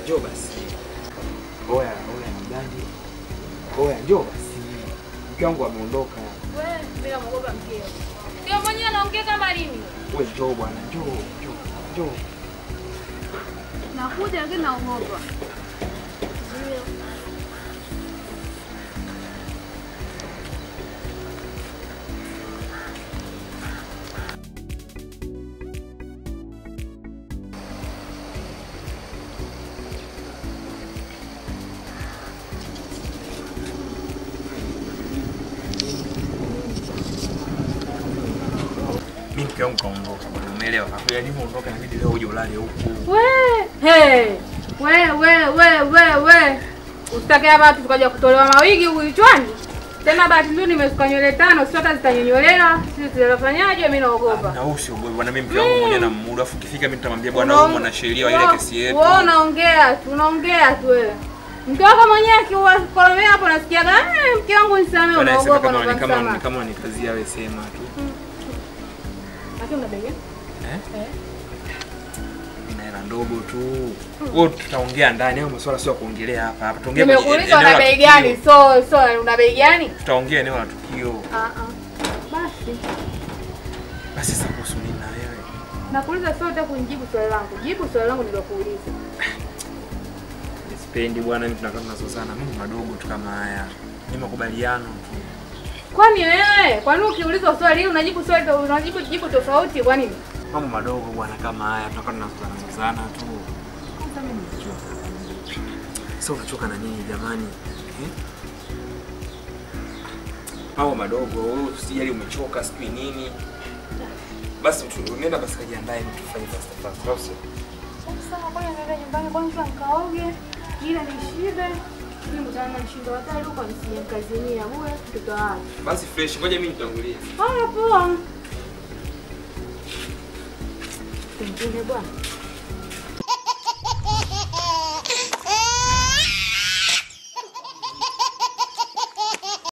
njoo basi. Oya, oya, mgandi. Oya, njoo basi. Mke wangu ameondoka. Wewe bila mwogopa mkeo. Mkeo mwenyewe anaongea kama lini? Wewe njoo bwana, njoo, njoo, njoo. Nakuja lakini naogopa. Mimi mke wangu kaondoka bwana, umeelewa? Hapo alivyoondoka inabidi leo uje ulale huku. We, hey. We, we, we, we, we. Usitake hapa tu tukaja kutolewa mawigi huku kichwani. Tena bahati nzuri nimesuka nywele tano, sio hata zitanyonyolewa. Sisi tutafanyaje? Mimi naogopa. Na usiogope bwana, mimi mke wangu mwenyewe na muda afu ukifika mimi nitamwambia bwana huyu mwanasheria wa ile kesi yetu. Wewe unaongea tu, unaongea tu wewe. Mke wako mwenyewe akiwakolomea hapo nasikiaga, "Eh, mke wangu nisamee, Bwana, sema unaogopa kama na ni kama ni unanisama." kama ni kazi yawe sema tu. Lakini unabega? Eh? Eh. Ina hela ndogo tu. Wewe tutaongea ndani, hayo masuala sio ya kuongelea hapa. Hapa tuongee kwenye Nimekuuliza eneo una la bei tukio. gani? So, so una bei gani? Tutaongea eneo la tukio. Ah ah. Basi. Basi sasa kuhusu nini na wewe? Nakuuliza sio utaka kunijibu swali langu. Jibu swali langu nilokuuliza. Sipendi bwana, mimi tunakaa tunazozana mambo madogo tu kama haya. Ni makubaliano tu. Kwani wewe, kwani ukiulizwa swali hili unajibu swali unajibu jibu tofauti kwa nini? Mambo madogo bwana kama haya tunakaa tunazozana zozana tu. Kwanza mimi nimechoka. Sasa unachoka na nini jamani? Eh? Mambo madogo, wewe usijali umechoka sijui nini. Basi tu- nenda basi kajiandae tufanye fast fast. Au sio? Sasa ngoja niende nyumbani kwanza nikaoge, ila nishibe. Mimi mtana na mshindo wa tatu kwa nisije kazini ya bure mtoto wangu. Basi fresh, ngoja mimi nitangulie. Haya poa. Pengine bwana.